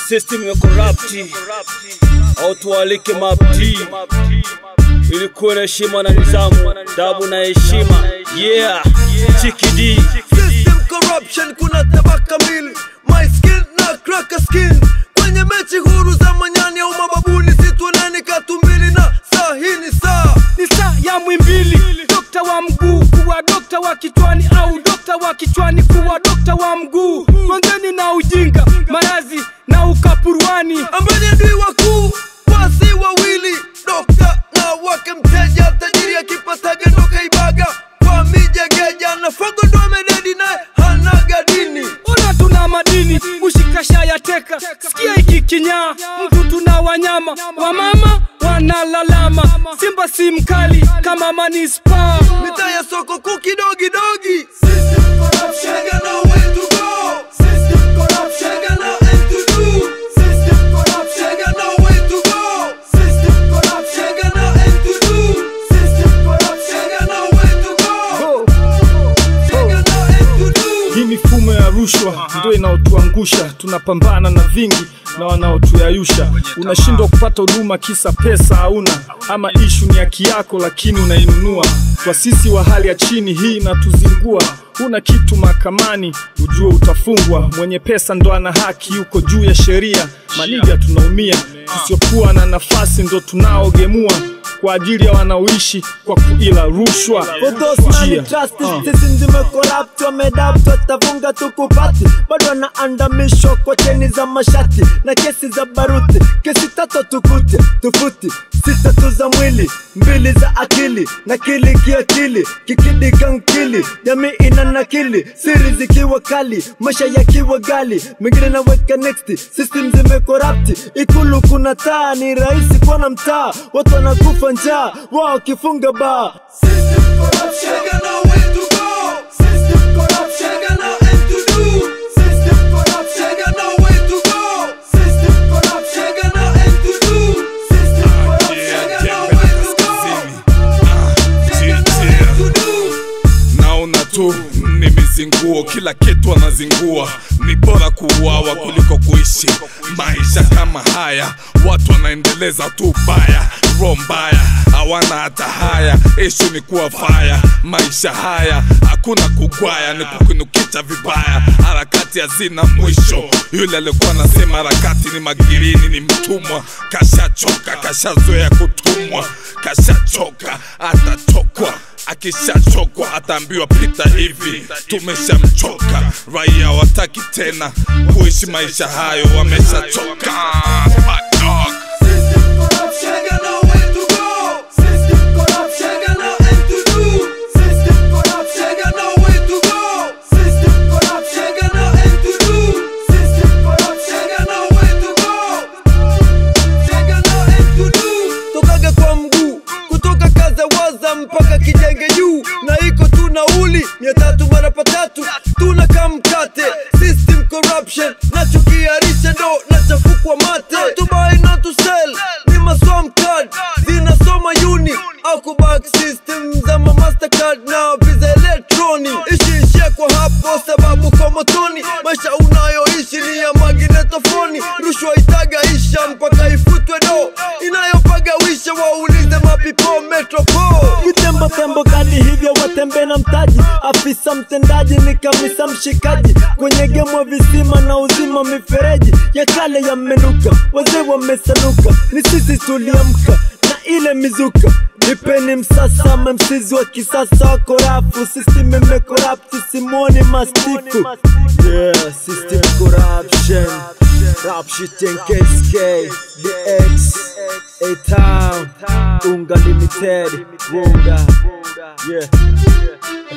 system ya corrupt au tualike mapti ili kuwe na heshima na nidhamu, dabu na heshima. Yeah, chikidi System corruption, kuna tabaka mbili, my skin na cracker skin. Kwenye mechi huru za manyani au mababuni, situoneni katumbili na saa hii ni saa ni saa ya mwimbili dokta wa mguu kuwa dokta wa kichwani au dokta wa kichwani kuwa dokta wa mguu mwangeni na ujinga marazi na ukapuruani ambeni adui wakuu wasi wawili, dokta na wake mteja, tajiri akipataga ndo kaibaga kwa mijegeja na fogo ndo amededi naye hanaga dini. ona tuna madini mushikasha ya teka sikia hiki kinyaa mtu tuna wanyama wamama wanalalama simba si mkali kama manispa mitaa ya soko kuu kidogidogi Shega know where to go. Shega know end to do. Shega know where to go. Shega know end to do. Shega know where to go. Shega know end to do. Hii mifumo ya rushwa ndio inaotuangusha, tunapambana na vingi na wanaotuyayusha. Unashindwa kupata huduma kisa pesa hauna, ama ishu ni haki yako lakini unainunua. Kwa sisi wa hali ya chini, hii inatuzingua. Huna kitu mahakamani, ujue utafungwa. Mwenye pesa ndo ana haki, yuko juu ya sheria. Maniga tunaumia, tusiokuwa na nafasi ndo tunaogemua kwa ajili ya wanaoishi kwa kuila rushwa. For those money Chia. trustees, Ah. sisi zimecorrupt, wamedapt, watafunga tukupati, bado wanaandamishwa kwa cheni za mashati na kesi za baruti, kesi tatu tukute tufuti, sita tu za mwili, mbili za akili, nakili kiakili, kikidi kankili, jamii ina nakili, siri zikiwa kali, maisha yakiwa gali, mengine naweka next, system zimecorrupt, ikulu kuna taa, ni rahisi kuona mtaa, watu wanakufa njaa, wao wakifunga baa Shega know where to go. Shega know end to do. Shega know where to go. Shega know end to do. Shega know where to go. Shega know end to do. naona tu ni mizinguo kila kitu anazingua ni bora kuuawa kuliko kuishi maisha kama haya watu wanaendeleza tu baya roho mbaya hawana hata haya ishu ni kuwa faya maisha haya hakuna kugwaya ni kukinukisha vibaya harakati hazina mwisho yule alikuwa anasema harakati ni magirini ni mtumwa kashachoka kashazoea kutumwa kashachoka atatokwa akishachokwa ataambiwa pita hivi tumeshamchoka raia wataki tena kuishi maisha hayo wameshachoka Bad dog. Shega know where to go. Shega know end to do. Shega know where to go. Shega know end to do. Shega know where to go. Shega know end to do. Tokaga kwa mguu kutoka kaza waza mpaka kijenge juu na iko tu nauli mia tatu mara patatu tuna kamkate system corruption nachokiarisha ndo nachafukwa mate to buy not to sell ni masom card zinasoma uni au kubak system za ma mastercard na visa electroni ishiishia kwa hapo sababu kwa motoni maisha unayoishi ni ya magnetofoni rushwa itagaisha mpaka ifutwe do inayopagawisha waulize mapipo metropole vitembo tembo kali hivyo watembe na mtaji afisa mtendaji ni kamisa mshikaji kwenye gemo visima na uzima mifereji ya kale yamenuka wazee wamesanuka ni sisi tuliamka na ile mizuka nipeni msasa memsizi wa kisasa wako rafu system imekorapti simoni mastifu yeah, system corruption rap shit and KSK DX A-Town Unga Limited Wunga Yeah